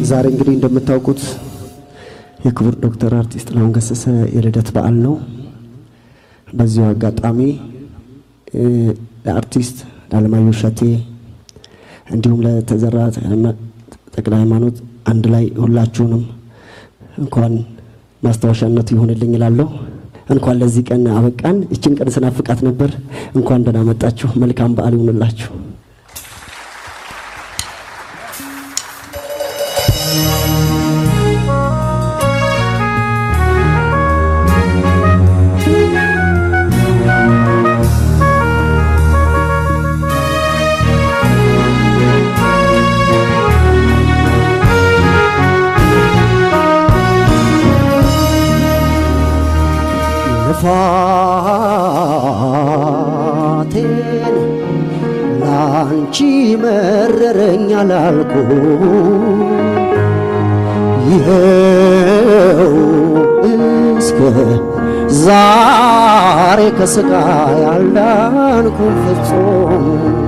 ዛሬ እንግዲህ እንደምታውቁት የክቡር ዶክተር አርቲስት ጥላሁን ገሰሰ የልደት በዓል ነው። በዚሁ አጋጣሚ ለአርቲስት ለአለማየሁ እሸቴ እንዲሁም ለተዘራ ተክለ ሃይማኖት አንድ ላይ ሁላችሁንም እንኳን ማስታወሻነቱ ይሆንልኝ እላለሁ። እንኳን ለዚህ ቀን አበቃን። ይችን ቀን ስናፍቃት ነበር። እንኳን ደህና መጣችሁ። መልካም በዓል ይሁንላችሁ። ልፋቴን ላንቺ መረረኝ አላልኩ ይኸው እስከ ዛሬ ከስቃይ አልዳንኩም ፍጹም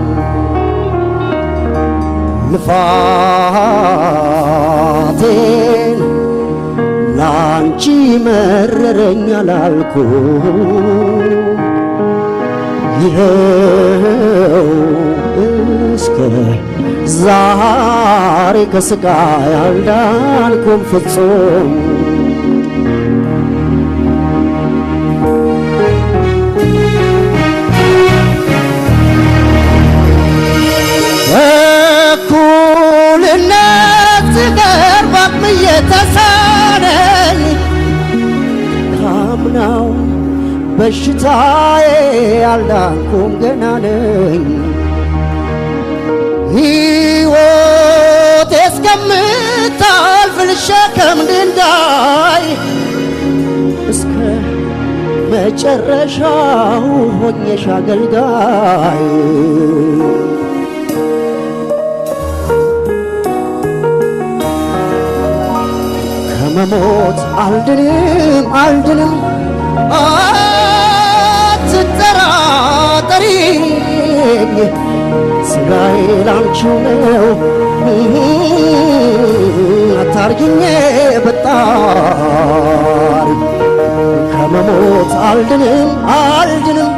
ልፋቴን ላንቺ መረረኝ አላልኩ ይኸው እስከ ዛሬ ከስቃይ አልዳንኩም ፍጹም እኩልነት ሲቀር በአቅም እየተሳነኝ ካምናው በሽታዬ አልዳንኩም ገና ነኝ ሕይወቴ እስከምታልፍ ልሸከም ድንጋይ እስከ መጨረሻው ሆኜሽ አገልጋይ ከመሞት አልድንም አልድንም አትጠራጠሪኝ ስጋዬ ላንቺው ነው አታርጊኝ በጣሪ ከመሞት አልድንም አልድንም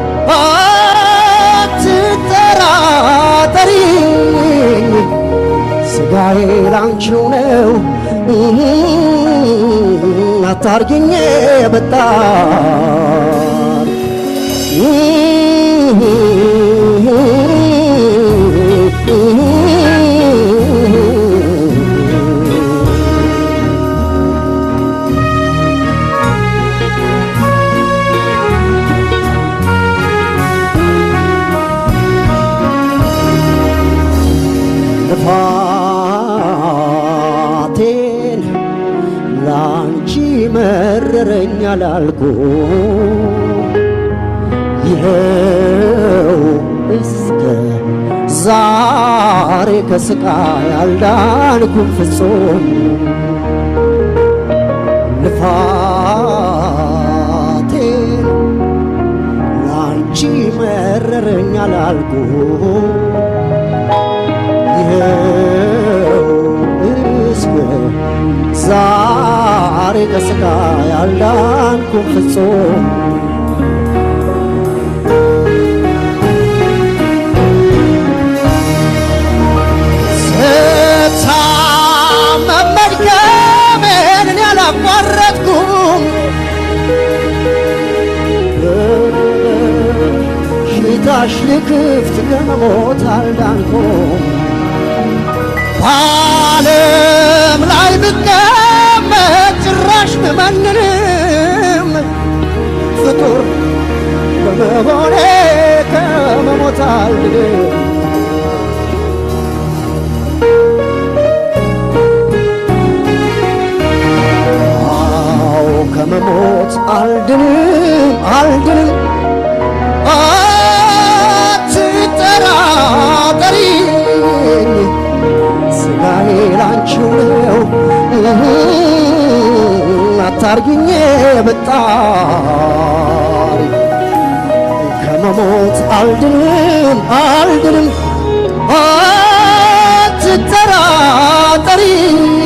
አትጠራጠሪኝ ስጋዬ ላንቺው ነው አታርጊኝ በጣም ልፋቴን ላንቺ መረረኝ አላልኩ ይኸው እስከ ዛሬ ከስቃይ አልዳንኩም ፍጹም ልፋቴን ላንቺ መረረኝ አላልኩ ይኸው እስከ ዛሬ ከስቃይ አልዳንኩም ፍጹም ስታመም መድከሜን እኔ አላቋረጥኩም ሽታሽ ልክፍት ከመሞት አልዳንኩም በዓለም ላይ ብቀመጥ ጭራሽ ብመንንም ፍጡር በመሆኔ ከመሞት አልድንም አዎ ከመሞት አልድንም አልድንም አትጠራጠሪኝ ስጋዬ ላንቺው ነው አታርጊኝ በጣሪ ከመሞት አልድንም አልድንም አትጠራጠሪኝ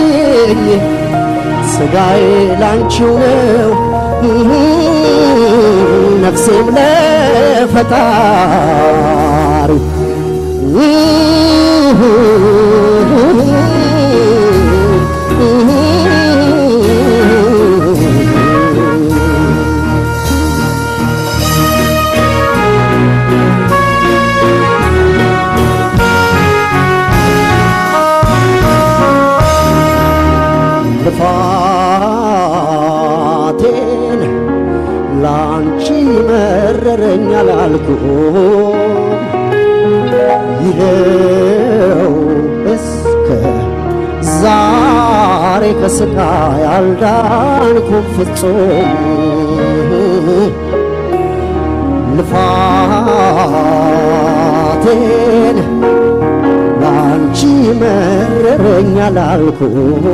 ስጋዬ ላንቺው ነው ነፍሴም ለፈጣሪ ልፋቴን ላንቺ መረረኝ አላልኩም ይኸው እስከ ዛሬ ከስቃይ አልዳንኩም ፍጹም ልፋቴን ላንቺ መረረኝ አላልኩም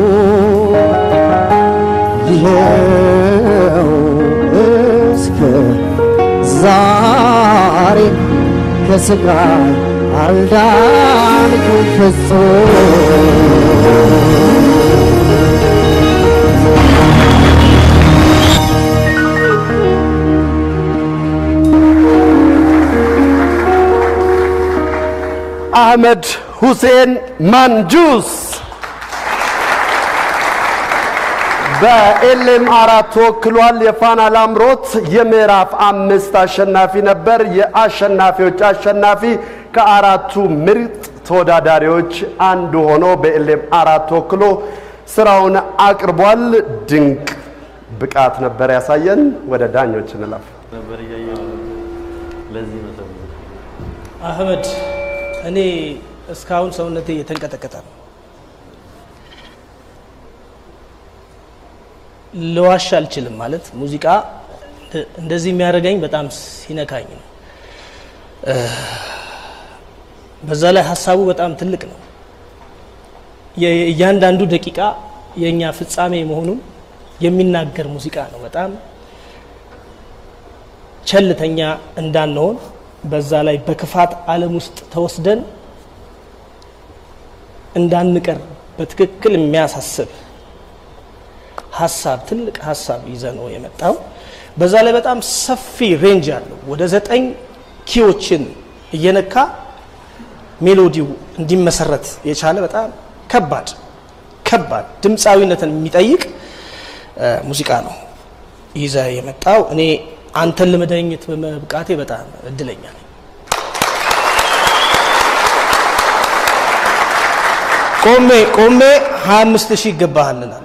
ይኸው እስከ ዛሬ ከስቃይ አልዳንኩም ፍጹም አህመድ ሁሴን ማንጁስ በኤልኤም አራት ተወክሏል። የፋና ላምሮት የምዕራፍ አምስት አሸናፊ ነበር። የአሸናፊዎች አሸናፊ ከአራቱ ምርጥ ተወዳዳሪዎች አንዱ ሆኖ በኤልኤም አራት ተወክሎ ስራውን አቅርቧል። ድንቅ ብቃት ነበር ያሳየን። ወደ ዳኞች እንለፍ። ነበር እያየሁ ለዚህ ነው ሰው አህመድ እኔ እስካሁን ሰውነቴ እየተንቀጠቀጠ ነው። ልዋሽ አልችልም። ማለት ሙዚቃ እንደዚህ የሚያደርገኝ በጣም ሲነካኝ ነው። በዛ ላይ ሀሳቡ በጣም ትልቅ ነው። የእያንዳንዱ ደቂቃ የእኛ ፍጻሜ መሆኑን የሚናገር ሙዚቃ ነው። በጣም ቸልተኛ እንዳንሆን በዛ ላይ በክፋት ዓለም ውስጥ ተወስደን እንዳንቀር በትክክል የሚያሳስብ ሀሳብ ትልቅ ሀሳብ ይዘ ነው የመጣው። በዛ ላይ በጣም ሰፊ ሬንጅ አለው። ወደ ዘጠኝ ኪዎችን እየነካ ሜሎዲው እንዲመሰረት የቻለ በጣም ከባድ ከባድ ድምፃዊነትን የሚጠይቅ ሙዚቃ ነው ይዘ የመጣው። እኔ አንተን ለመዳኘት በመብቃቴ በጣም እድለኛ ነኝ። ቆሜ ቆሜ 25 ሺህ ይገባሃል እላለሁ።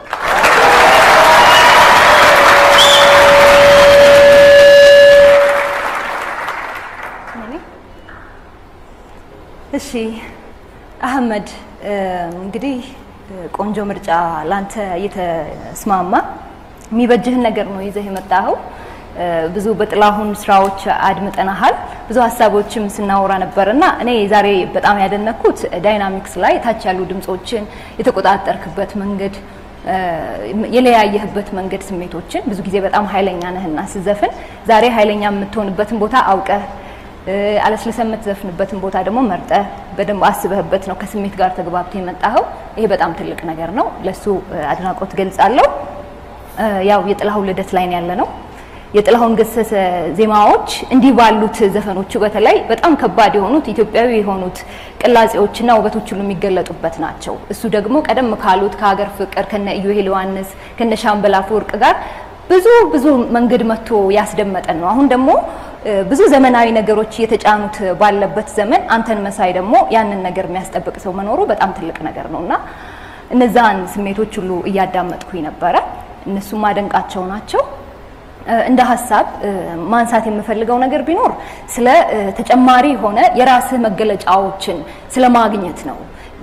እሺ አህመድ እንግዲህ ቆንጆ ምርጫ ላንተ እየተስማማ የሚበጅህን ነገር ነው ይዘህ የመጣኸው። ብዙ በጥላሁን ስራዎች አድምጠናሃል። ብዙ ሀሳቦችም ስናወራ ነበር እና እኔ ዛሬ በጣም ያደነኩት ዳይናሚክስ ላይ ታች ያሉ ድምጾችን የተቆጣጠርክበት መንገድ የለያየህበት መንገድ ስሜቶችን ብዙ ጊዜ በጣም ኃይለኛ ነህና ስዘፍን ዛሬ ኃይለኛ የምትሆንበትን ቦታ አውቀህ አለስልሰ የምትዘፍንበትን ቦታ ደግሞ መርጠህ በደንብ አስበህበት ነው ከስሜት ጋር ተግባብተህ የመጣኸው። ይሄ በጣም ትልቅ ነገር ነው። ለሱ አድናቆት ገልጻለሁ። ያው የጥላሁን ልደት ላይ ነው ያለ ነው። የጥላሁን ገሰሰ ዜማዎች እንዲህ ባሉት ዘፈኖቹ በተለይ በጣም ከባድ የሆኑት ኢትዮጵያዊ የሆኑት ቅላጼዎችና ውበቶች ሁሉ የሚገለጡበት ናቸው። እሱ ደግሞ ቀደም ካሉት ከሀገር ፍቅር ከነ ኢዮሄል ዮሐንስ ከነ ሻምበል አፈወርቅ ጋር ብዙ ብዙ መንገድ መጥቶ ያስደመጠን ነው። አሁን ደግሞ ብዙ ዘመናዊ ነገሮች እየተጫኑት ባለበት ዘመን አንተን መሳይ ደግሞ ያንን ነገር የሚያስጠብቅ ሰው መኖሩ በጣም ትልቅ ነገር ነው እና እነዛን ስሜቶች ሁሉ እያዳመጥኩኝ ነበረ። እነሱም ማደንቃቸው ናቸው። እንደ ሀሳብ ማንሳት የምፈልገው ነገር ቢኖር ስለ ተጨማሪ የሆነ የራስህ መገለጫዎችን ስለ ማግኘት ነው።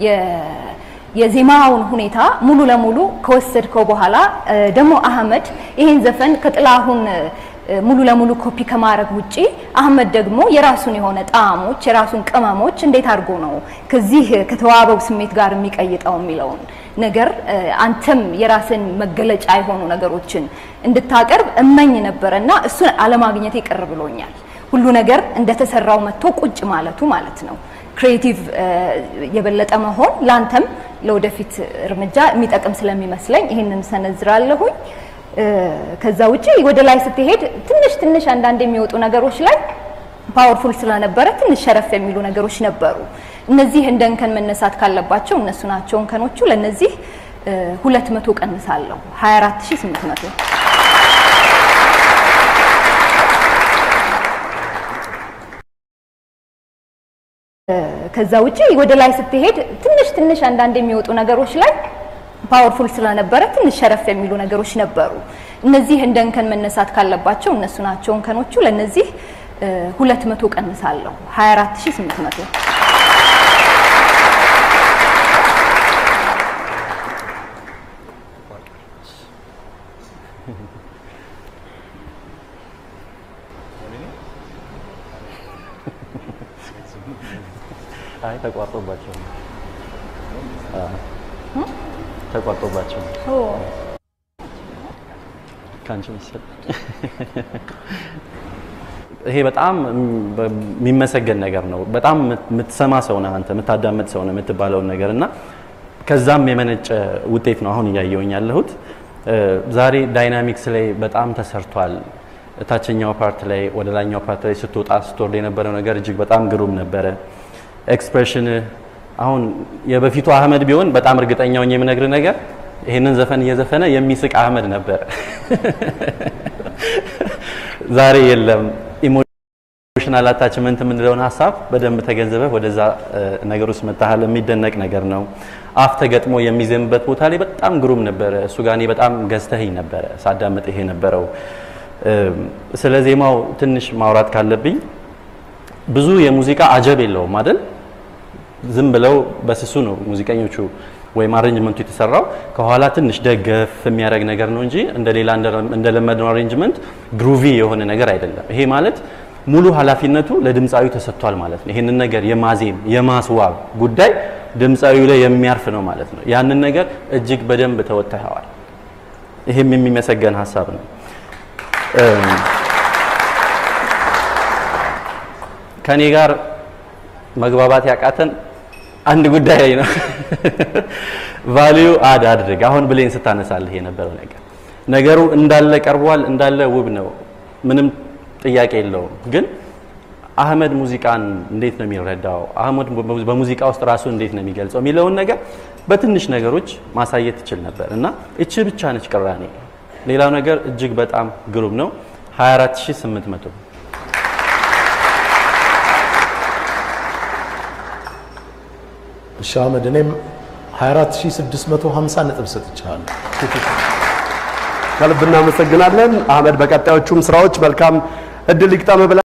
የዜማውን ሁኔታ ሙሉ ለሙሉ ከወሰድከው በኋላ ደግሞ አህመድ ይሄን ዘፈን ከጥላሁን ሙሉ ለሙሉ ኮፒ ከማድረግ ውጪ አህመድ ደግሞ የራሱን የሆነ ጣዕሞች የራሱን ቅመሞች እንዴት አድርጎ ነው ከዚህ ከተዋበው ስሜት ጋር የሚቀይጠው የሚለውን ነገር አንተም የራስን መገለጫ የሆኑ ነገሮችን እንድታቀርብ እመኝ ነበረ እና እሱን አለማግኘቴ ቅር ብሎኛል። ሁሉ ነገር እንደተሰራው መጥቶ ቁጭ ማለቱ ማለት ነው። ክሬቲቭ የበለጠ መሆን ለአንተም ለወደፊት እርምጃ የሚጠቅም ስለሚመስለኝ ይህንን ሰነዝራለሁኝ። እ፣ ከዛ ውጪ ወደ ላይ ስትሄድ ትንሽ ትንሽ አንዳንድ የሚወጡ ነገሮች ላይ ፓወርፉል ስለነበረ ትንሽ ሸረፍ የሚሉ ነገሮች ነበሩ። እነዚህ እንደ እንከን መነሳት ካለባቸው እነሱ ናቸው እንከኖቹ። ለእነዚህ ሁለት መቶ ቀንሳለሁ 24800 ከዛ ውጪ ወደ ላይ ስትሄድ ትንሽ ትንሽ አንዳንድ የሚወጡ ነገሮች ላይ ፓወርፉል ስለነበረ ትንሽ ሸረፍ የሚሉ ነገሮች ነበሩ። እነዚህ እንደ እንከን መነሳት ካለባቸው እነሱ ናቸው እንከኖቹ። ለእነዚህ ሁለት መቶ ቀንሳለሁ 24800 አይ ተቋርጦባቸው ነው። አዎ ተቋርጦባቸው ነው። ካንቺ መሰል ይሄ በጣም የሚመሰገን ነገር ነው። በጣም የምትሰማ ሰው ነህ አንተ፣ የምታዳምጥ ሰው ነህ የምትባለውን ነገር እና ከዛም የመነጨ ውጤት ነው አሁን እያየውኝ ያለሁት። ዛሬ ዳይናሚክስ ላይ በጣም ተሰርቷል። ታችኛው ፓርት ላይ ወደ ላይኛው ፓርት ላይ ስትወጣ ስትወርድ የነበረው ነገር እጅግ በጣም ግሩም ነበረ። ኤክስፕሬሽን አሁን የበፊቱ አህመድ ቢሆን በጣም እርግጠኛው የምነግር ነገር ይህንን ዘፈን እየዘፈነ የሚስቅ አህመድ ነበር። ዛሬ የለም። ኢሞሽናል አታችመንት የምንለውን ሀሳብ በደንብ ተገንዝበህ ወደዛ ነገር ውስጥ መታሃል። የሚደነቅ ነገር ነው። አፍ ተገጥሞ የሚዘምበት ቦታ ላይ በጣም ግሩም ነበረ። እሱ ጋር እኔ በጣም ገዝተህኝ ነበረ ሳዳምጥ ይሄ ነበረው። ስለ ዜማው ትንሽ ማውራት ካለብኝ ብዙ የሙዚቃ አጀብ የለውም አይደል? ዝም ብለው በስሱ ነው ሙዚቀኞቹ ወይም አሬንጅመንቱ የተሰራው ከኋላ ትንሽ ደገፍ የሚያደርግ ነገር ነው እንጂ እንደሌላ እንደለመድነው አሬንጅመንት ግሩቪ የሆነ ነገር አይደለም። ይሄ ማለት ሙሉ ኃላፊነቱ ለድምፃዊ ተሰጥቷል ማለት ነው። ይህንን ነገር የማዜም የማስዋብ ጉዳይ ድምፃዊው ላይ የሚያርፍ ነው ማለት ነው። ያንን ነገር እጅግ በደንብ ተወጥተኸዋል። ይሄም የሚመሰገን ሀሳብ ነው። ከኔ ጋር መግባባት ያቃተን አንድ ጉዳይ ላይ ነው። ቫልዩ አድ አድርግ። አሁን ብሌን ስታነሳልህ የነበረው ነገር ነገሩ እንዳለ ቀርቧል፣ እንዳለ ውብ ነው፣ ምንም ጥያቄ የለውም። ግን አህመድ ሙዚቃን እንዴት ነው የሚረዳው፣ አህመድ በሙዚቃ ውስጥ ራሱ እንዴት ነው የሚገልጸው የሚለውን ነገር በትንሽ ነገሮች ማሳየት ይችል ነበር እና እቺ ብቻ ነች ቅራኔ። ሌላው ነገር እጅግ በጣም ግሩም ነው። 24800 እሺ አህመድ፣ እኔም 24650 ነጥብ ሰጥቻለሁ። ከልብ እናመሰግናለን አህመድ። በቀጣዮቹም ስራዎች መልካም እድል ይግጠም ብለን